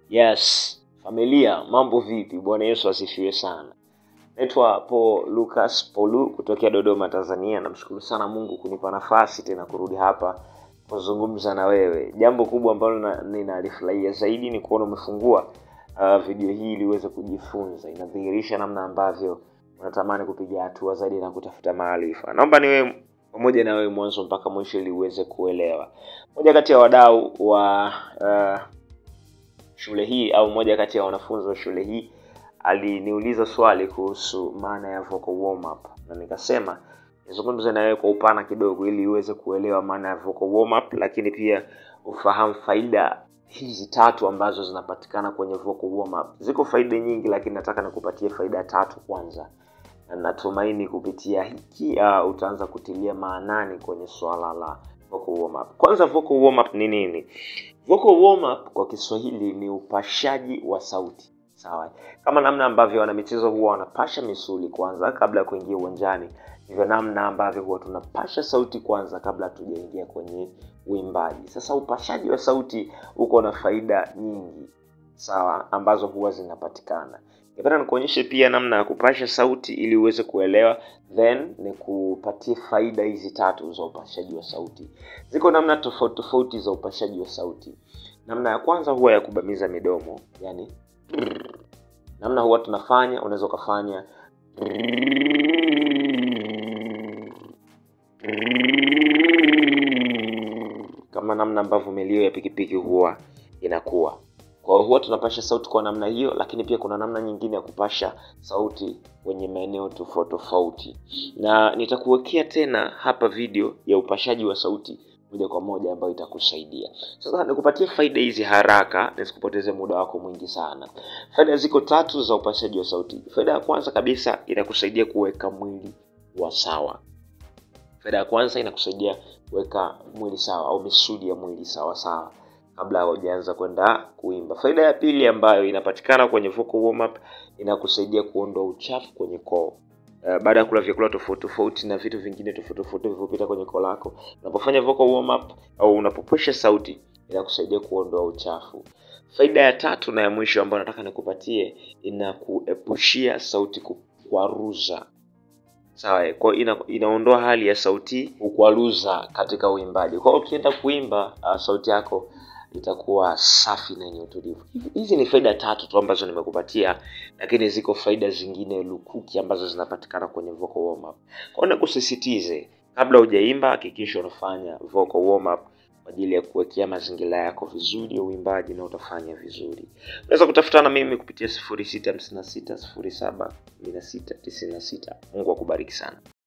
Yes, familia, mambo vipi? Bwana Yesu asifiwe sana. Naitwa Paul Lucas Paulu kutokea Dodoma, Tanzania. Namshukuru sana Mungu kunipa nafasi tena kurudi hapa kuzungumza na wewe. Jambo kubwa ambalo na- ninalifurahia zaidi ni kuona umefungua uh, video hii ili uweze kujifunza. Inadhihirisha namna ambavyo unatamani kupiga hatua zaidi na kutafuta maarifa. Naomba niwe pamoja na wewe mwanzo mpaka mwisho ili uweze kuelewa. Moja kati ya wadau wa uh, shule hii au mmoja kati ya wanafunzi wa shule hii aliniuliza swali kuhusu maana ya vocal warm up na nikasema nizungumze na wewe kwa upana kidogo ili uweze kuelewa maana ya vocal warm up lakini pia ufahamu faida hizi tatu ambazo zinapatikana kwenye vocal warm up ziko faida nyingi lakini nataka nikupatie faida tatu kwanza na natumaini kupitia hiki uh, utaanza kutilia maanani kwenye swala la vocal warm up kwanza vocal warm up ni nini vocal warm up kwa kiswahili ni upashaji wa sauti sawa kama namna ambavyo wanamichezo huwa wanapasha misuli kwanza kabla ya kuingia uwanjani ndivyo namna ambavyo huwa tunapasha sauti kwanza kabla hatujaingia kwenye uimbaji sasa upashaji wa sauti uko na faida nyingi sawa ambazo huwa zinapatikana ningependa nikuonyeshe pia namna ya kupasha sauti ili uweze kuelewa then nikupatie faida hizi tatu za upashaji wa sauti ziko namna tofauti tofauti za upashaji wa sauti namna ya kwanza huwa ya kubamiza midomo yani namna huwa tunafanya unaweza ukafanya kama namna ambavyo milio ya pikipiki huwa inakuwa kwa hiyo huwa tunapasha sauti kwa namna hiyo lakini pia kuna namna nyingine ya kupasha sauti kwenye maeneo tofauti tofauti na nitakuwekea tena hapa video ya upashaji wa sauti moja kwa moja ambayo itakusaidia sasa nikupatie faida hizi haraka nisikupoteze muda wako mwingi sana faida ziko tatu za upashaji wa sauti faida ya kwanza kabisa inakusaidia kuweka mwili wa sawa faida ya kwanza inakusaidia kuweka mwili sawa au misuli ya mwili sawa sawa kabla haujaanza kwenda kuimba faida ya pili ambayo inapatikana kwenye vocal warm up inakusaidia kuondoa uchafu kwenye koo Uh, baada ya kula vyakula tofauti tofauti na vitu vingine tofauti tofauti vilivyopita kwenye koo lako unapofanya vocal warm up au unapopwesha sauti inakusaidia kuondoa uchafu faida ya tatu na ya mwisho ambayo nataka nikupatie inakuepushia sauti kukwaruza sawa kwa hiyo ina, inaondoa hali ya sauti kukwaruza katika uimbaji kwa hiyo ukienda kuimba uh, sauti yako itakuwa safi na yenye utulivu Hivi- hizi ni faida tatu tu ambazo nimekupatia lakini ziko faida zingine lukuki ambazo zinapatikana kwenye vocal warm up kwa hiyo nakusisitize kabla hujaimba hakikisha unafanya vocal warm up kwa ajili ya kuwekea mazingira yako vizuri ya uimbaji na utafanya vizuri unaweza kutafutana na mimi kupitia 0656 07 16 96 mungu akubariki sana